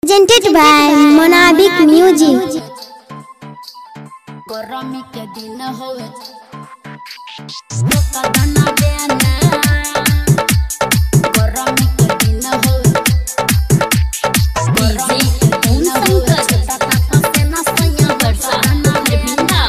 presented by Monabic Music. गरमी के दिन होवे धोखा दाना देना गरमी के दिन होवे गरमी के दिन होवे तता फसे ना सैया वर्षा ना बिंदा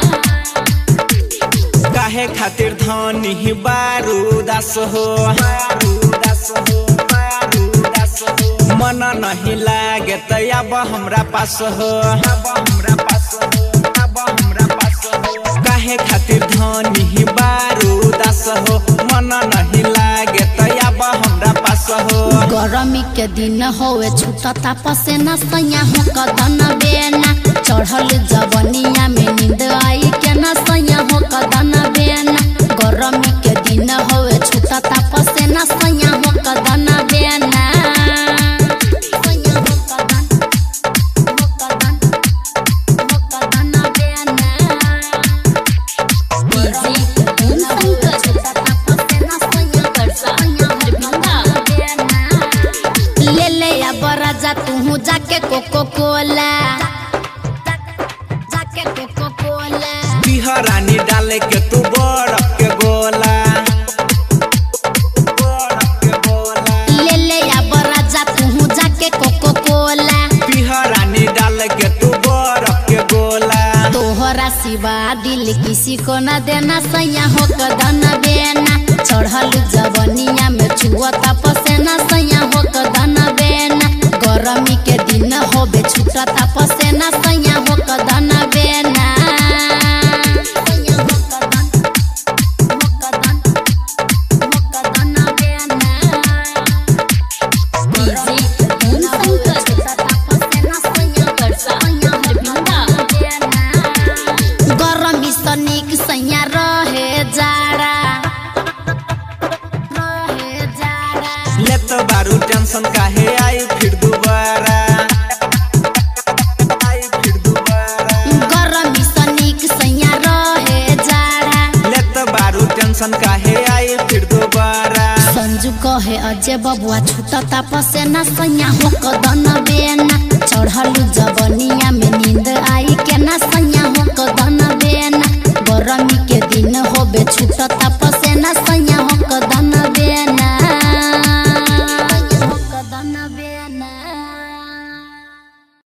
काहे खातिर धनी बारूदास हो बारूदास हो बारूदास हो मन नहीं लागे त अब हमरा पास हो अब हमरा पास हो अब हमरा पास हो काहे खातिर धनी बारूदास हो मन नहीं लागे त अब हमरा पास हो गरमी के दिन होवे छूटता पसेना सैया हो कदन बेना चढ़ल जवनिया में नींद आई के ना सैया हो कदन बेना गरमी के दिन होवे छूटता पसेना सैया हो कदन बेना सैया हो कदन हो कदन हो कदन बेना बिजी धुन संग छूटता पसेना सैया वर्षा सैया हर बिंदा ले ले या बरा जा तू जाके कोको कोला जाके कोको कोला बिहरानी डाले के तू बरफ के गोला बरफ के गोला ले ले या बरा जा तू जाके कोको कोला बिहरानी डाल के तू बरफ के गोला तोहरा सिवा दिल किसी को न देना सैया हो कदन बेना चढ़ल जवनिया में छुअता पसेना सैया हो कदन बेना गरमी के दिन होबे छुटता पसेना सैया हो कदन बेना सैया हो कदन हो कदन हो कदन बेना बिजी धुन संग छुटता पसेना सैया वर्षा सैया हर बिंदा गरमी सनिक सैया रहे जाड़ा रहे जाड़ा लेत बारू टेंशन काहे आई फिर दोबारा आई फिर दोबारा गरमी सनिक सैया रहे जाड़ा लेत बारू टेंशन काहे आई फिर दोबारा संजू कहे अजय बबुआ छूटता पसेना सैया हो कदन बेना चढ़ल जवनिया में नींद आई के ना सैया